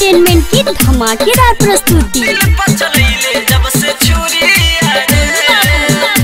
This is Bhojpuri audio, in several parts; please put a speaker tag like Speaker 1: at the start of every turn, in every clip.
Speaker 1: एंटरटेनमेंट की धमाकेदार प्रस्तुति
Speaker 2: दिल पर चलैले जब से छुरिया रे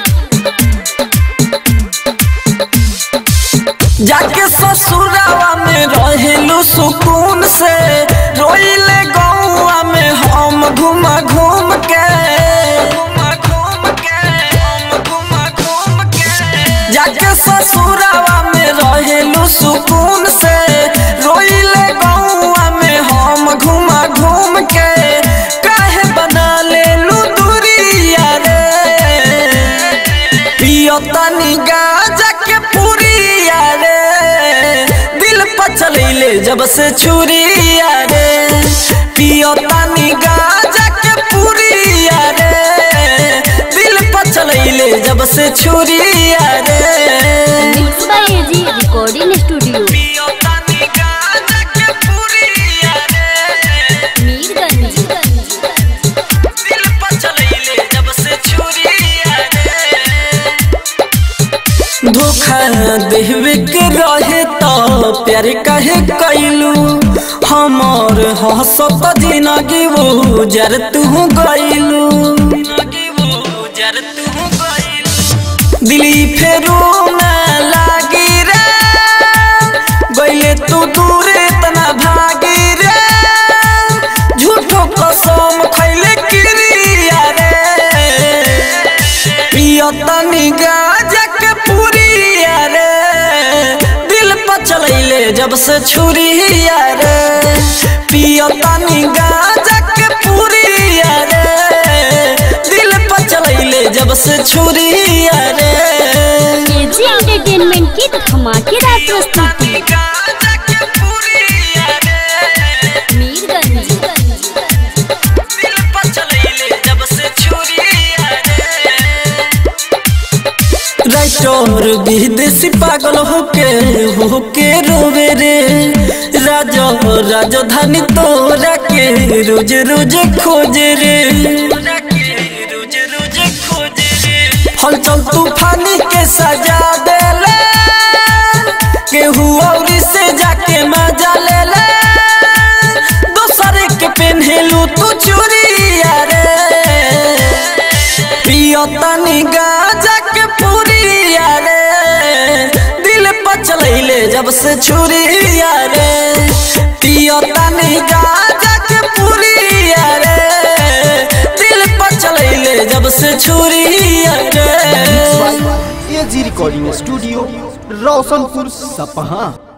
Speaker 2: जाके ससुरावा में रहेलू सुकून से रोइले गौआ में हम घूम घूम के घूम घूम के हम घूम घूम के जाके ससुरावा में रहेलू सुकून से रोइले गौआ में हम घूम घूम के काहे बना लेलू दूरिया रे पियो तनी गाजा के पुरिया रे दिल पर चलैले जब से छुरिया रे पियो तनी गाजा के पुरिया रे दिल पर चलैले जब से छुरिया रे
Speaker 1: mix by A G recording studio
Speaker 2: पियो तनी गाजा के पुरिया रे
Speaker 1: मीरगंज
Speaker 2: दिल पर चलैले जब से छुरिया रे धोखा देवे के रहे तो प्यार काहे कैलू हमर हसत जिंदगी वो जर तू गइलू दिली फेरू में लागी रे गइले तू दूर इतना भागी रे झूठो कसम खैले किरिया रे पियो तनी गाजा के पुरिया रे दिल पर चलैले जब से छुरिया रे पियो तनी गाजा के पुरिया रे दिल पर चलैले जब से छुरिया रे
Speaker 1: एजी एंटरटेनमेंट की धमाकेदार प्रस्तुति
Speaker 2: गाजा के पुरिया रे
Speaker 1: मीरगंज
Speaker 2: दिल पर चलैले जब से छुरिया रे राइटर विदेशी पागल होके होके रोवे रे राजा राजधानी तोरा के रोज रोज खोजे रे रोज रोज खोजे रे हलचल तूफानी के सजा देले केहू और से जाके मजा ले ले दोसर के पेन्हेलू तू चूड़िया रे पियो तनी गाजा के पुरिया रे दिल पर चलैले जब से छुरिया रे पियो तनी गाजा के पुरिया रे दिल पर चलैले जब से छुरिया रे
Speaker 3: एजी रिकॉर्डिंग स्टूडियो रोशनपुर सपहा